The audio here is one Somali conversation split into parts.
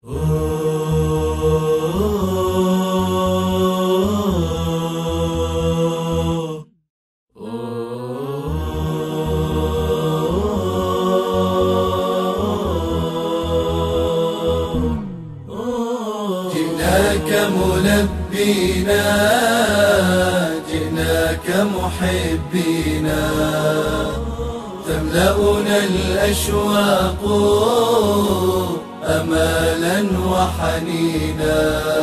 جئناك ملبينا جئناك محبينا تملأنا الأشواق أمالا وحنينا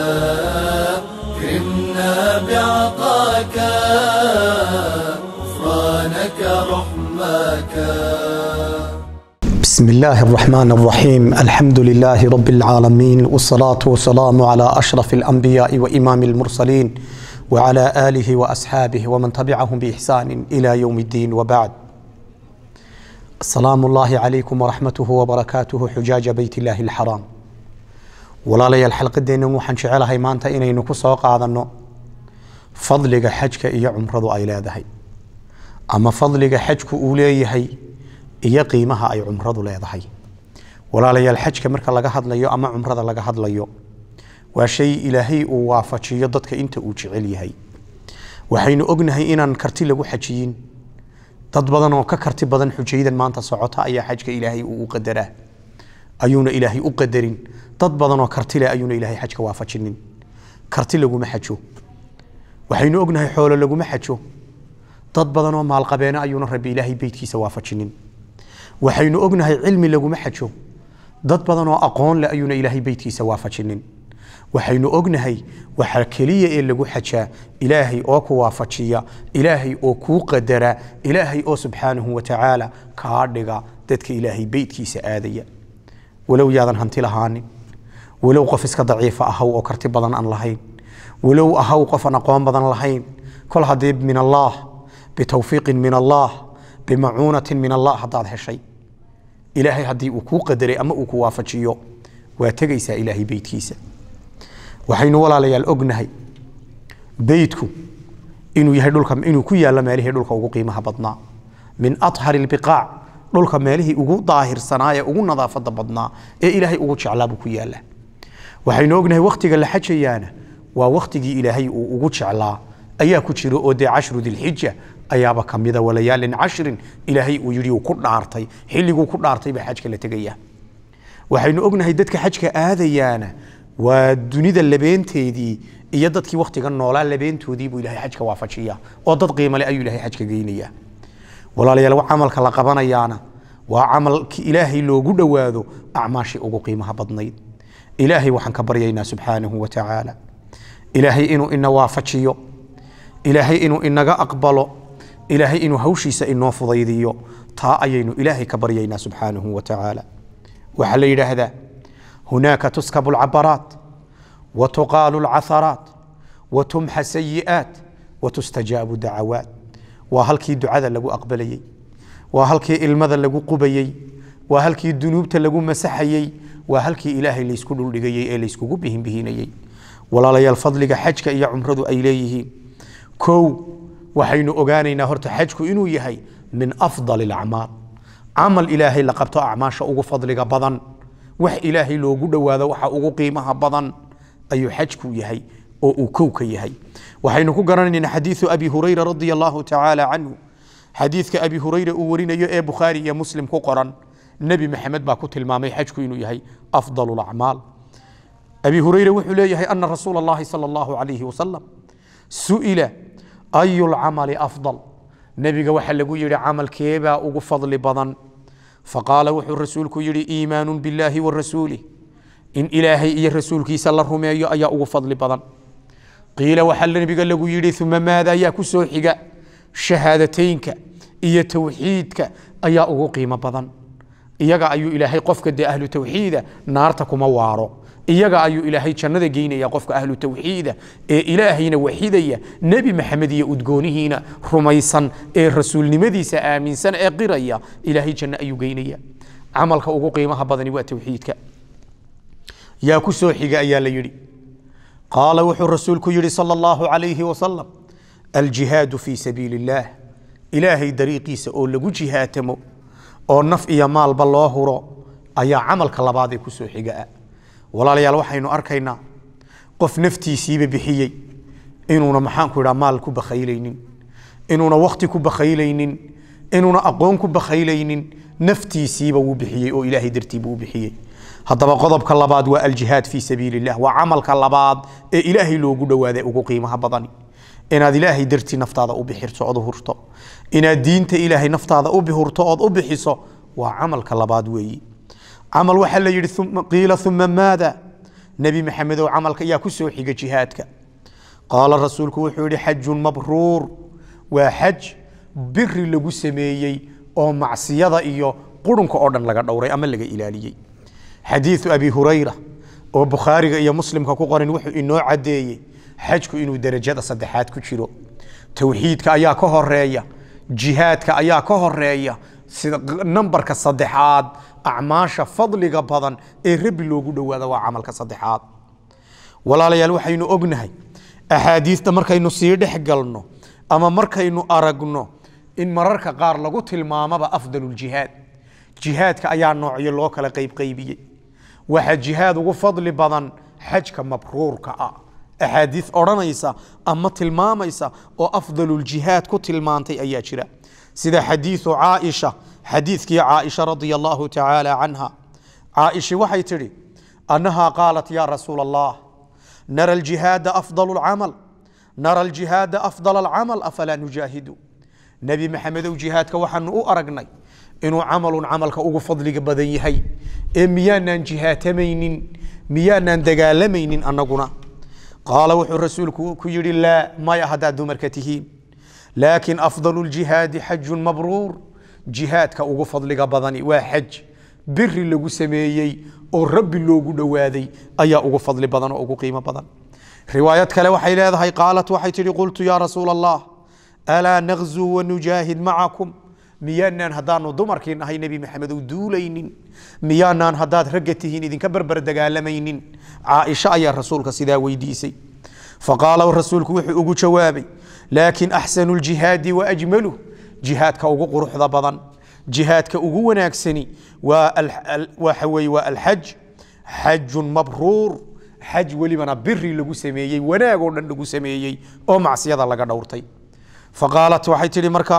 كرمنا بعطاك غفرانك رحمك بسم الله الرحمن الرحيم الحمد لله رب العالمين والصلاة والسلام على أشرف الأنبياء وإمام المرسلين وعلى آله وأصحابه ومن تبعهم بإحسان إلى يوم الدين وبعد السلام الله عليكم ورحمته وبركاته حجاج بيت الله الحرام walaalayaal xalqadeennan waxaan jecelahay maanta inaynu ku soo qaadanno fadliga xajka iyo cumradu ay leedahay ama fadliga xajku uu leeyahay iyo qiimaha ay cumradu leedahay walaalayaal xajka marka laga hadlayo ama cumrada laga hadlayo waa shay ilaahay uu waafajiyo dadka inta uu jecel yahay waxaynu ognahay inaan karti lagu xajiyin dad badan oo ka karti badan xujaydan maanta socota ayaa xajka ilaahay uu u qadaraa ayuuna ilaahay u qadarin dad badan oo karti leh ayuuna ilaahay xajka waafajinin karti laguma xajo waxaynu ognahay xoolo laguma xajo dad badan oo maalqabeene ayuuna rabbi ilaahay beytkiisa waafajinin waxaynu ognahay cilmi laguma xajo dad badan oo aqoon leh ayuuna ilaahay beytkiisa waafajinin waxaynu ognahay waxaa keliya ee lagu xajaa ilaahay oo ku waafajiya ilaahay oo kuu qadara ilaahay oo subxaanahu watacaala kaa dhiga dadka ilaahay beytkiisa aadaya walow yaadan hanti lahaanin walow qof iska daciifa ahaw oo karti badan aan lahayn walow ahaw qof aan aqoon badan lahayn kol haddii min allaah bitawfiiqin min allaah bimacuunatin min allah haddaad heshay ilaahay haddii uu kuu qadaray ama uu ku waafajiyo waa tegaysaa ilaahay beytkiisa waxaynu walaalayaal ognahay beytku inuu yahay dhulka inuu ku yaallo meelihii dhulka ugu qiimaha badnaa min athari lbiqaac dhulka meelihii ugu daahirsanaa ee ugu nadaafada badnaa ee ilaahay ugu jeclaa buu ku yaalla waxaynu ognahay wakhtiga la xajayaana waa wakhtigii ilaahay uu ugu jeclaa ayaa ku jiro oo dee cashru dilxija ayaaba kamida walayaalin cashrin ilaahay uu yidhi uu ku dhaartay xilliguu ku dhaartay baa xajka la tegaya waxaynu ognahay dadka xajka aadayaana waa dunida labeenteedii iyo dadkii wakhtiga noolaa labeentoodii buu ilahay xajka waafajiya oo dad qiimale ayuu ilahay xajka geynaya walaalayaal camalka la qabanayaana waa camalki ilaahay loogu dhowaado acmaashii ugu qiimaha badnayd ilaahay waxaan ka baryaynaa subxaanahu watacaala ilaahay inuu ina waafajiyo ilaahay inuu inaga aqbalo ilaahay inuu hawshiisa inoo fudaydiyo taa ayaynu ilaahay ka baryaynaa subxaanahu watacaala waxaa la yidhaahdaa hunaaka tuskabu lcabaraat watuqaalu lcatharaat watumxa sayi'aat watustajaabu dacawaat waa halkii ducada lagu aqbalayey waa halkii ilmada lagu qubayey waa halkii dunuubta lagu masaxayey waa halkii ilaahay laysku dhuldhigayey ee layskugu bihinbihinayey walaalayaal fadliga xajka iyo cumradu ay leeyihiin kow waxaynu ogaanaynaa horta xajku inuu yahay min afdal alacmaal camal ilaahay la qabto acmaasha ugu fadliga badan wax ilaahay loogu dhowaado waxa ugu qiimaha badan ayuu xajku yahay oo uu kow ka yahay waxaynu ku garanaynaa xadiiu abi hurayra radia allahu tacaala canhu xadiidka abi hurayra uu warinayo ee bukhaari iyo muslim ku qoran nebi maxamed baa ku tilmaamay xajku inuu yahay afdal lacmaal abi hurayra wuxuu leeyahay ana rasuula allahi sala allahu calayhi wasalam su'ila ayu lcamali afdal nebiga waxaa lagu yidhi camalkeebaa ugu fadli badan faqaala wuxuu rasuulku yidhi iimaanu billahi wa rasuulih in ilaahay iyo rasuulkiisa la rumeeyo ayaa ugu fadli badan qiila waxaa nebiga lagu yidhi uma maada ayaa ku soo xiga shahaadateynka iyo towxiidka ayaa ugu qiimo badan iyaga ayuu ilaahay qofka dee ahlu towxiida naarta kuma waaro iyaga ayuu ilaahay jannada geynaya qofka ahlu towxiida ee ilaahayna waxidaya nebi maxamed iyo udgoonihiina rumaysan ee rasuulnimadiisa aaminsan ee qiraya ilaahay janno ayuu geynaya camalka ugu qiimaha badani waa towxiidka yaa ku soo xiga ayaa la yidhi qaala wuxuu rasuulku yidhi sala allahu calayhi wasalam aljihaadu fii sabiili illaah ilaahay dariiqiisa oo lagu jihaatamo oo naf iyo maalba loo huro ayaa camalka labaad ee ku soo xiga ah walaalayaal waxaynu arkaynaa qof naftiisiiba bixiyey inuuna maxaanku idhaa maal ku bakhaylaynin inuuna wakti ku bakhaylaynin inuuna aqoon ku bakhaylaynin naftiisiiba wuu bixiyey oo ilaahay dartiiba u bixiyey haddaba qodobka labaad waa aljihaad fii sabiili illah waa camalka labaad ee ilaahay loogu dhowaaday ugu qiimaha badani inaad ilaahay dartii naftaada u bixirto ood u hurto inaad diinta ilaahay naftaada u bihurto ood u bixiso waa camalka labaad weeyi camal waxaa la yidhi qiila uma maada nebi maxamedow camalka ayaa ku soo xiga jihaadka qaala rasuulku wuxuu yidhi xajun mabruur waa xaj biri lagu sameeyey oo macsiyada iyo qurunka oo dhan laga dhowray ama laga ilaaliyey xadiiu abi hurayra oo bukhaariga iyo muslimka ku qoran wuxuu inoo caddeeyey xajku inuu derajada saddexaad ku jiro towxiidka ayaa ka horeeya jihaadka ayaa ka horeeya sida nambarka saddexaad acmaasha fadliga badan ee rabbi loogu dhowaada waa camalka saddexaad walaalayaal waxaynu ognahay axaadiista markaynu sii dhex galno ama markaynu aragno in mararka qaar lagu tilmaamaba afdaluljihaad jihaadka ayaa noocyo loo kala qaybqaybiyey waxaa jihaad ugu fadli badan xajka mabruurka ah axaadiis odhanaysa ama tilmaamaysa oo afdaluljihaad ku tilmaantay ayaa jira sida xadiiu caaisha xadiidkii caaisha radia allahu tacaala canha caaisha waxay tidhi annahaa qaalat ya rasuula allah nara aljihaada afdal lcamal nara aljihaada afdal alcamal afalaa nujaahidu nebi maxamedow jihaadka waxaanu u aragnay inuu camalun camalka ugu fadliga badan yahay ee miyaanaan jihaatamaynin miyaanaan dagaalamaynin annaguna qaala wuxuu rasuulku ku yidhi laa maya haddaad dumarka tihiin laakiin afdalu ljihaadi xajun mabruur jihaadka ugu fadliga badani waa xaj biri lagu sameeyey oo rabbi loogu dhowaaday ayaa ugu fadli badan oo ugu qiimo badan riwaayad kale waxay leedahay qaalat waxay tihi qultu yaa rasuula allah alaa nagzuu wanujaahid macakum miyaanaan haddaanu dumarkii nahay nebi maxamed u duulaynin miyaanaan haddaad ragga tihiin idinka berber dagaalamaynin caaisha ayaa rasuulka sidaa weydiisay faqaala rasuulku wuxuu ugu jawaabay laakin axsanu ljihaadi waajmaluh jihaadka ugu quruxda badan jihaadka ugu wanaagsani waxa weye waa alxaj xajun mabruur xaj welibana biri lagu sameeyey wanaag oo dhan lagu sameeyey oo macsiyada laga dhowrtay faqaalat waxay tihi marka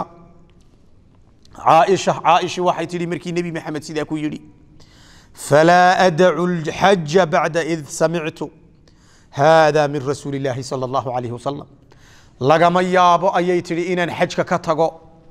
caaisha caaisha waxay tihi markii nebi maxamed sidaa ku yidhi falaa adacu lxaja bacda id samictu hada min rasuuli illaahi sala allahu calayhi wasalam lagama yaabo ayay tihi inaan xajka ka tago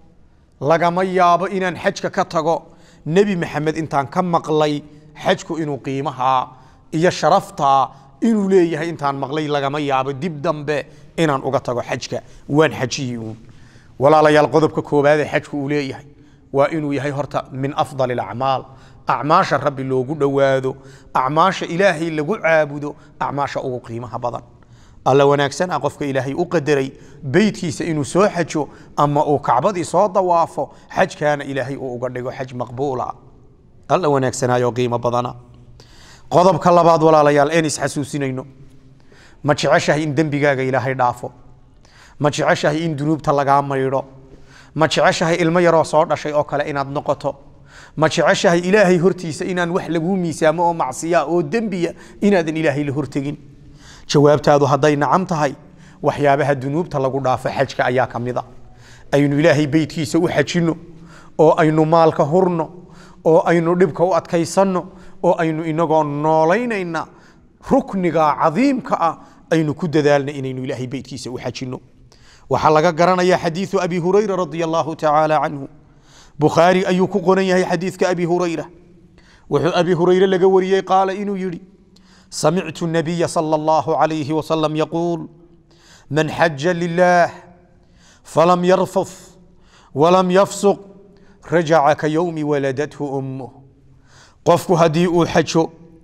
lagama yaabo inaan xajka ka tago nebi maxamed intaan ka maqlay xajku inuu qiimahaa iyo sharaftaa inuu leeyahay intaan maqlay lagama yaabo dib dambe inaan uga tago xajka waan xajiyii uun walaalayaal qodobka koowaad ee xajku uu leeyahay waa inuu yahay horta min afdal alacmaal acmaasha rabbi loogu dhowaado acmaasha ilaahay lagu caabudo acmaasha ugu qiimaha badan alla wanaagsan ah qofka ilaahay u qadaray beytkiisa inuu soo xajo ama uu kacbadii soo dawaafo xajkaana ilaahay uu uga dhigo xaj maqbuula alla wanaagsanaayo qiimo badana qodobka labaad walaalayaal een isxasuusinayno ma jeceshahay in dembigaaga ilaahay dhaafo ma jeceshahay in dunuubta lagaa maydho ma jeceshahay ilmo yaroo soo dhashay oo kale inaad noqoto ma jeceshahay ilaahay hortiisa inaan wax laguu miisaamo oo macsiya oo dembiya inaadan ilaahay la hortegin jawaabtaadu hadday nacam tahay waxyaabaha dunuubta lagu dhaafo xajka ayaa ka mid a aynu ilaahay beytkiisa u xajinno oo aynu maalka hurno oo aynu dhibka u adkaysanno oo aynu inagoo noolaynayna rukniga cadiimka ah aynu ku dadaalna inaynu ilaahay beytkiisa u xajinno waxaa laga garanaya xadiiu abi hurayra radia allahu tacaala canhu bukhaari ayuu ku qoran yahay xadiidka abi hurayra wuxuu abi hurayre laga wariyey qaala inuu yidhi samictu nabiya sala allahu calayhi wasalam yaquul man xaja lilah falam yarfuf walam yafsuq rajaca ka yowmi waladathu ummuh qofku haddii uu xajo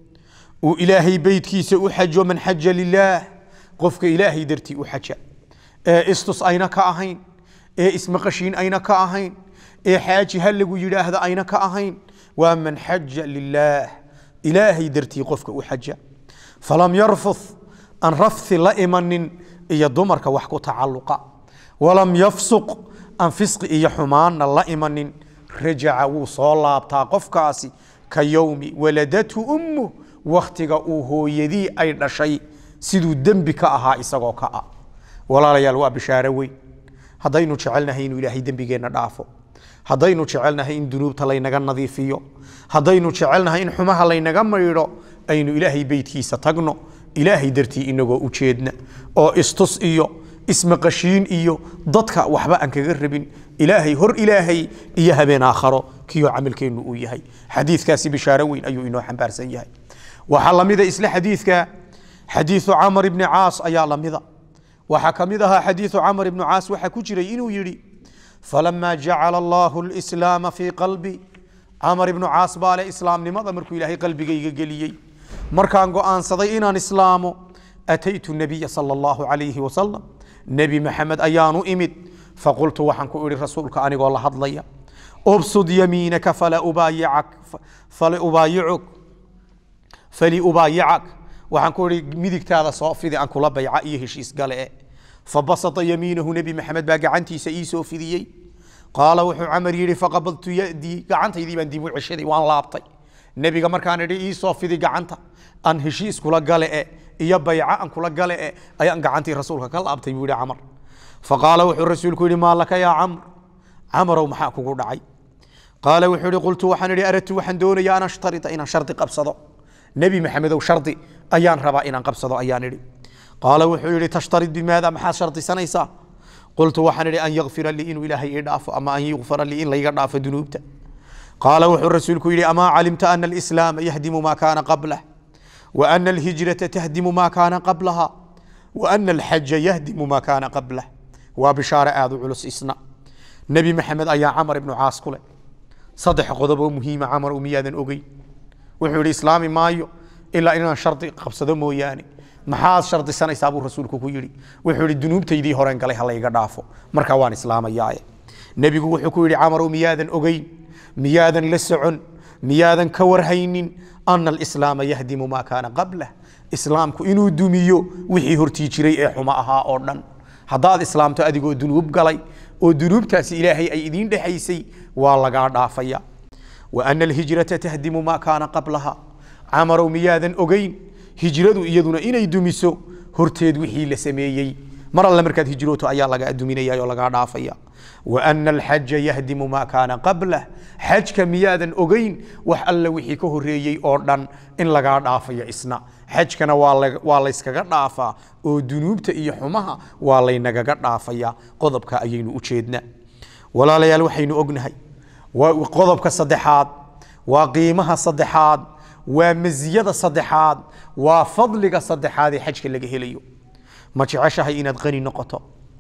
uu ilaahay beytkiisa u xajo man xaja lilaah qofka ilaahay dartii u xaja ee istus ayna ka ahayn ee ismaqashiin ayna ka ahayn ee xaaji ha lagu yidhaahda ayna ka ahayn waa man xaja lilaah ilaahay dartii qofka u xaja falam yarfuth aan rafthi la imanin iyo dumarka wax ku tacalluqa walam yafsuq aan fisqi iyo xumaanna la imanin rajaca wuu soo laabtaa qofkaasi ka yowmi waladathu ummuh wakhtiga uu hooyadii ay dhashay siduu dembi ka ahaa isagoo ka ah walaalayaal waa bishaaro weyn haddaynu jecelnahay inuu ilaahay dembigeenna dhaafo haddaynu jecelnahay in dunuubta laynaga nadiifiyo haddaynu jecelnahay in xumaha laynaga maydho aynu ilaahay beytkiisa tagno ilaahay dartii inagoo ujeedna oo istus iyo ismaqashiin iyo dadka waxba aan kaga rabin ilaahay hor ilaahay iyo habeen aakharo kiyo camalkeennu uu yahay xadiidkaasi bishaaro weyn ayuu inoo xambaarsan yahay waxaa lamida isla xadiidka xadiiثu camr ibni caas ayaa lamida waxaa ka mid ahaa xadiiثu camr ibni caas waxaa ku jiray inuu yidhi falama jacala allahu اlslaama fii qalbi camar ibnu caas baa leh islaamnimada markuu ilaahay qalbigayga geliyey markaan go'aansaday inaan islaamo ataytu nabiya sala allahu calayhi wasalam nebi maxamed ayaanu imid faqultu waxaan ku idhi rasuulka anigoo la hadlaya ubsud yamiinaka fala ubaayicak fala ubaayicuk fali ubaayicak waxaan ku idhi midigtaada soo fidi aan kula bayca iyo heshiis gale e fabasata yamiinahu nebi maxamed baa gacantiisa ii soo fidiyey qaala wuxuu camar yidhi faqabadtu yadii gacantaydii baan dib u ceshaday waan laabtay nebiga markaan idhi ii soo fidi gacanta aan heshiis kula gale e iyo bayca aan kula gale e ayaan gacantii rasuulka ka laabtay buu yihi camar faqaala wuxuu rasuulku yidhi maa laka yaa camr camarow maxaa kugu dhacay qaala wuxuu ihi qultu waxaan idhi aradtu waxaan doonayaa an ashtarita inaan shardi qabsado nebi maxamedow shardi ayaan rabaa inaan qabsado ayaan idhi qaala wuxuu yidhi tashtarid bimaada maxaad shardisanaysaa qultu waxaan idhi an yakfira lii inuu ilaahay ii dhaafo ama an yukfara lii in layga dhaafo dunuubta qaala wuxuu rasuulku yidhi amaa calimta ana alislaama yahdimu maa kaana qablah wa ana alhijrata tahdimu maa kaana qablaha wa ana alxaja yahdimu maa kaana qablah waa bishaare aada u culus isna nebi maxamed ayaa camar ibnu caas ku leh saddex qodob oo muhiima camar u miyaadan ogeyn wuxuu yidhi islaami maayo ilaa inaan shardi qabsado mooyaane maxaad shardisanaysaa buu rasuulku ku yidhi wuxuu yidhi dunuubtaydii horeen galay ha layga dhaafo markaa waan islaamayaaye nebigu wuxuu ku yidhi camarow miyaadan ogeyn miyaadan la socon miyaadan ka warhaynin ana alislaama yahdimu maa kaana qablah islaamku inuu dumiyo wixii hortii jiray ee xumo ahaa oo dhan haddaad islaamto adigoo dunuub galay oo dunuubtaasi ilaahay ay idiin dhexaysay waa lagaa dhaafaya wa ana alhijrata tahdimu maa kaana qablaha camarow miyaadan ogeyn hijradu iyaduna inay dumiso horteed wixii la sameeyey mar alle markaad hijrooto ayaa lagaa duminaya oo lagaa dhaafaya wa ana alxaja yahdimu maa kaana qablah xajka miyaadan ogeyn wax alle wixii ka horeeyey oo dhan in lagaa dhaafayo isna xajkana waa layskaga dhaafaa oo dunuubta iyo xumaha waa laynagaga dhaafaya qodobka ayaynu u jeednaa walaalayaal waxaynu ognahay waa qodobka saddexaad waa qiimaha saddexaad waa maziyada saddexaad waa fadliga saddexaad ee xajka laga helayo ma jeceshahay inaad qani noqoto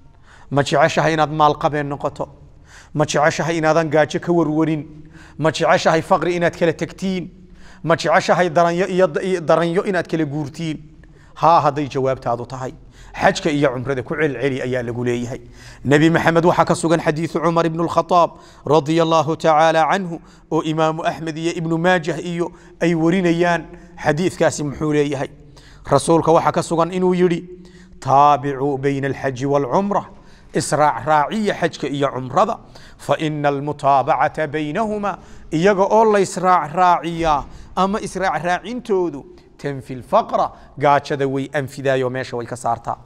ma jeceshahay inaad maalqabeen noqoto ma jeceshahay inaadan gaajo ka warwarin ma jeceshahay faqri inaad kala tegtiin ma jeceshahay daranyo iyo daranyo inaad kala guurtiin haa hadday jawaabtaadu tahay xajka iyo cumrada ku celceli ayaa lagu leeyahay nebi maxamed waxaa ka sugan xadiidu cumar ibnu lkhadaab radia allahu tacaala canhu oo imaamu axmed iyo ibnu maajah iyo ay warinayaan xadiidkaasi muxuu leeyahay rasuulka waxaa ka sugan inuu yidhi taabicuu bayna alxaji waalcumra israac raaciya xajka iyo cumrada faina almutaabacata baynahuma iyaga oo laysraac raaciyaa ama israac raacintoodu tanfi lfaqra gaajada way anfidaayo meesha way ka saartaa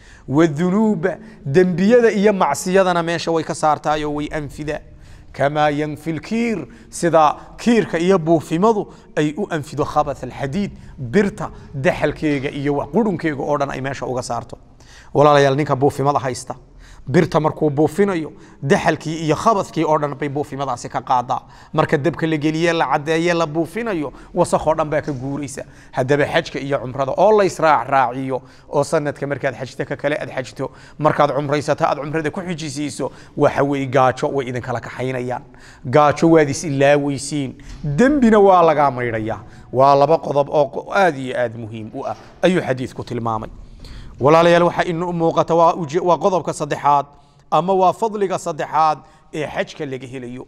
wadunuuba dembiyada iyo macsiyadana meesha way ka saartaayo way anfidaa kamaa yanfi lkiir sida kiirka iyo buufimadu ay u anfido khabath alxadiid birta daxalkeega iyo qurunkeega oo dhan ay meesha uga saarto walaalayaal ninka buufimada haysta birta markuu buufinayo daxalkii iyo khabadkii oo dhan bay buufimadaasi ka qaadaa marka dabka la geliye la cadeeye la buufinayo wasakoo dhan baa ka guuraysa haddaba xajka iyo cumrada oo laysraac raaciyo oo sanadka markaad xajta ka kale aad xajto markaad cumraysato aad cumrada ku xijisiiso waxa weeye gaajo way idinkala kaxaynayaan gaajo waad is ilaaweysiin dembina waa lagaa maydhayaa waa laba qodob oo aad iyo aad muhiim u ah ayuu xadiidku tilmaamay walaalayaal waxaa inu muuqata waa qodobka saddexaad ama waa fadliga saddexaad ee xajka laga helayo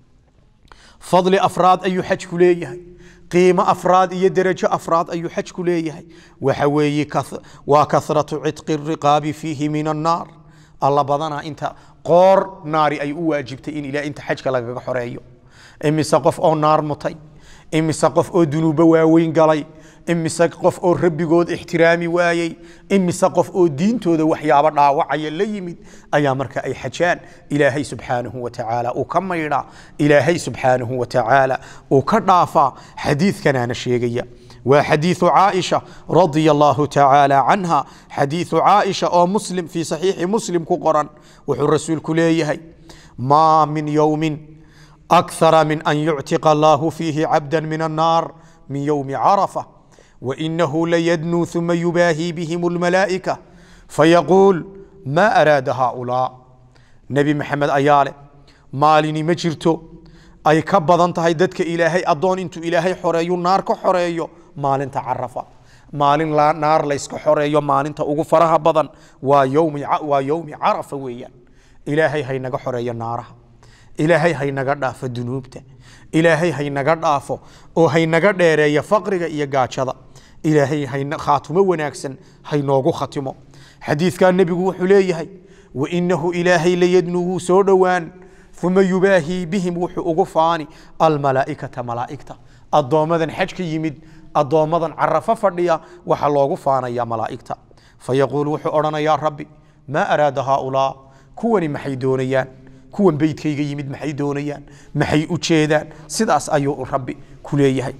fadli afraad ayuu xajku leeyahay qiimo afraad iyo derajo afraad ayuu xajku leeyahay waxa weeye waa kasratu cidqi riqaabi fiihi min annaar alla badanaa inta qoor naari ay u waajibtay in ilaa inta xajka lagaga xoreeyo imise qof oo naar mutay imise qof oo dunuubo waaweyn galay imise qof oo rabbigood ixtiraami waayey imise qof oo diintooda waxyaabo dhaawacaya la yimid ayaa marka ay xajaan ilaahay subxaanahu wa tacaala uu ka maydhaa ilaahay subxaanahu wa tacaala uu ka dhaafaa xadiidkanaana sheegaya waa xadiiثu caaisha radia allahu tacaala canha xadiiثu caaisha oo muslim fii saxiixi muslim ku qoran wuxuu rasuulku leeyahay maa min yowmin أكثر من أن يعتق الله فيه عبدا من النار من يوم عرفة وإنه ليدنو ثم يباهي بهم الملائكة فيقول ما أراد هؤلاء نبي محمد أياله مالني مجرتو أي كبضان تهي ددك إلهي أدون انتو إلهي حريو نار كحريو مالن تعرفة مالن لا نار ليسك حريو مالن تأغو فرها بضان ويوم, ويوم عرفة ويا إلهي هي نغ حريو نارها ilaahay haynaga dhaafo dunuubta ilaahay haynaga dhaafo oo haynaga dheereeya faqriga iyo gaajada ilaahay khaatumo wanaagsan haynoogu khatimo xadiidkaa nebigu wuxuu leeyahay wainahu ilaahay layadnu wuu soo dhowaan uma yubaahii bihim wuxuu ugu faani almalaaikata malaaigta addoommadan xajka yimid addoommadan carafo fadhiya waxaa loogu faanaya malaa'igta fayaquul wuxuu odhanayaa rabbi maa araada haaulaa kuwani maxay doonayaan kuwan beydkayga yimid maxay doonayaan maxay u jeedaan sidaas ayuu rabbi ku leeyahay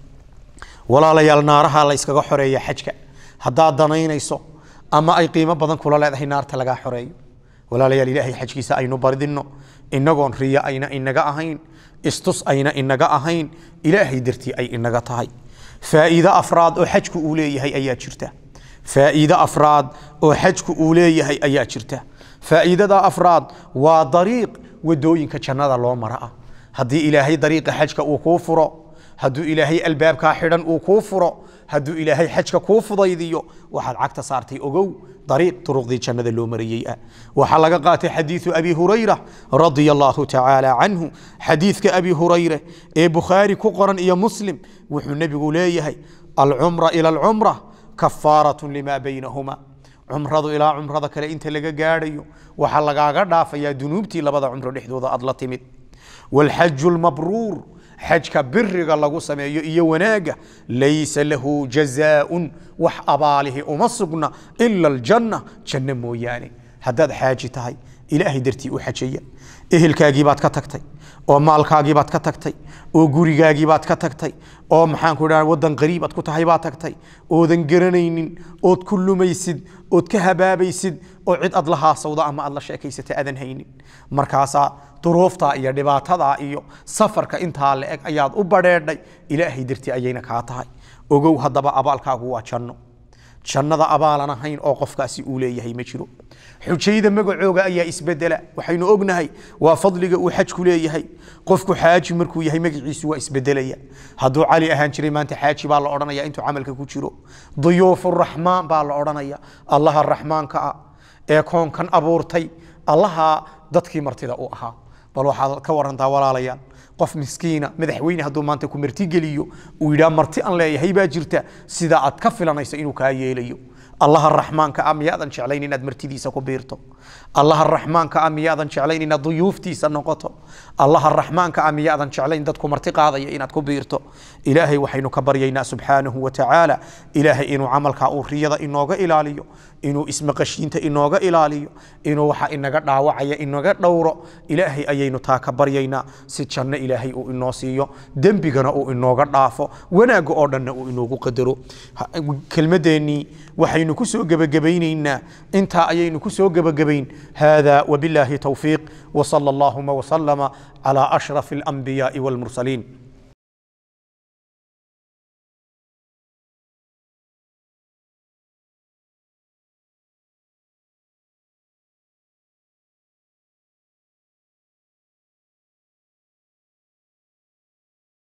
walaalayaal naaraha la yskaga xoreeya xajka haddaad danaynayso ama ay qiimo badan kula leedahay naarta lagaa xoreeyo walaalayaal ilaahay xajkiisa aynu bardinno inagoon riya ayna inaga ahayn istus ayna inaga ahayn ilaahay dartii ay inaga tahay faa'iido afraad oo xajku uu leeyahay ayaa jirta faa'iido afraad oo xajku uu leeyahay ayaa jirta faa'iidada afraad waa dariiq wadooyinka jannada loo mara ah haddii ilaahay dariiqa xajka uu kuu furo hadduu ilaahay albaabkaa xidhan uu kuu furo hadduu ilaahay xajka kuu fudaydiyo waxaad cagta saartay ogow dariiq turuqdii jannada loo marayey ah waxaa laga qaatay xadiidu abi hurayra radia allahu tacaala canhu xadiidka abi hurayre ee bukhaari ku qoran iyo muslim wuxuu nebigu leeyahay alcumra ila alcumra kafaarat lima baynahuma cumradu ilaa cumrada kale inta laga gaadhayo waxaa lagaaga dhaafayaa dunuubtii labada cumro dhexdooda aad la timid wاlxaju lmabruur xajka biriga lagu sameeyo iyo wanaaga laysa lahu jazaaءun wax abaalihi uma sugna ila aljanna janno mooyaane haddaad xaaji tahay ilaahay dartii u xajaya ehelkaagii baad ka tagtay oo maalkaagii baad ka tagtay oo gurigaagii baad ka tagtay oo maxaan ku idhaha waddan qariib aad ku tahay baad tagtay oodan garanaynin ood ku lumaysid ood ka habaabaysid oo cid aad la haasawda ama aad la sheekaysata aadan haynin markaasaa duruuftaa iyo dhibaatadaa iyo safarka intaa la eg ayaad u badheedhay ilaahay dartii ayayna kaa tahay ogow haddaba abaalkaagu waa janno jannada abaalan ahayn oo qofkaasi uu leeyahay ma jiro xujayda magacooga ayaa isbedela waxaynu ognahay waa fadliga uu xajku leeyahay qofku xaaji markuu yahay magaciisu waa isbedelaya hadduu cali ahaan jiray maanta xaaji baa la odhanaya intuu camalka ku jiro duyuufu raxmaan baa la odhanaya allaha raxmaanka ah ee koonkan abuurtay allaha dadkii martida u ahaa bal waxaad ka warantaa walaalayaal qof miskiina madaxweyne hadduu maanta ku martigeliyo uu yidhaha marti aan leeyahay baa jirta sida aad ka filanayso inuu kaa yeelayo allaha raxmaanka ah miyaadan jeclayn inaad martidiisa ku biirto allaha raxmaanka ah miyaadan jeclayn inaad duyuuftiisa noqoto allaha raxmaanka ah miyaadan jeclayn dadku marti qaadaya inaad ku biirto ilaahay waxaynu ka baryaynaa subxaanahu wa tacaala ilaahay inuu camalkaa uu riyada inooga ilaaliyo inuu ismaqashiinta inooga ilaaliyo inuu waxa inaga dhaawacaya inaga dhowro ilaahay ayaynu taa ka baryaynaa si janno ilaahay uu inoo siiyo dembigana uu inooga dhaafo wanaagga oo dhanna uu inoogu qadaro kelmadeennii waxaynu ku soo gebagabaynaynaa intaa ayaynu ku soo gebagabayn hada wabilaahi towfiiq وصلى اللهم وسلم على أشرف الأنبياء والمرسلين